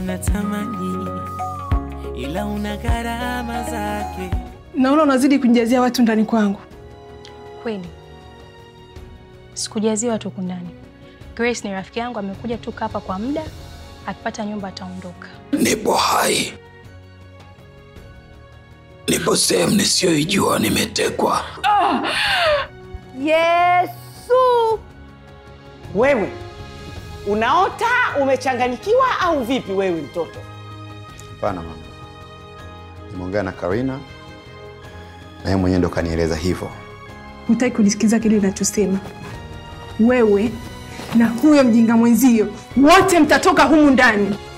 unatamani, ila una gharama zake. Naona unazidi kunijazia watu ndani kwangu. Kweli sikujazia watu huku ndani. Grace ni rafiki yangu, amekuja tu hapa kwa muda, akipata nyumba ataondoka. Nipo hai, nipo sehemu nisiyoijua, nimetekwa. Yesu! Wewe unaota umechanganyikiwa au vipi wewe mtoto? Hapana mama, nimeongea na Karina na yeye mwenyewe ndo kanieleza hivyo. Hutaki kunisikiza kile ninachosema. Wewe na huyo mjinga mwenzio wote mtatoka humu ndani.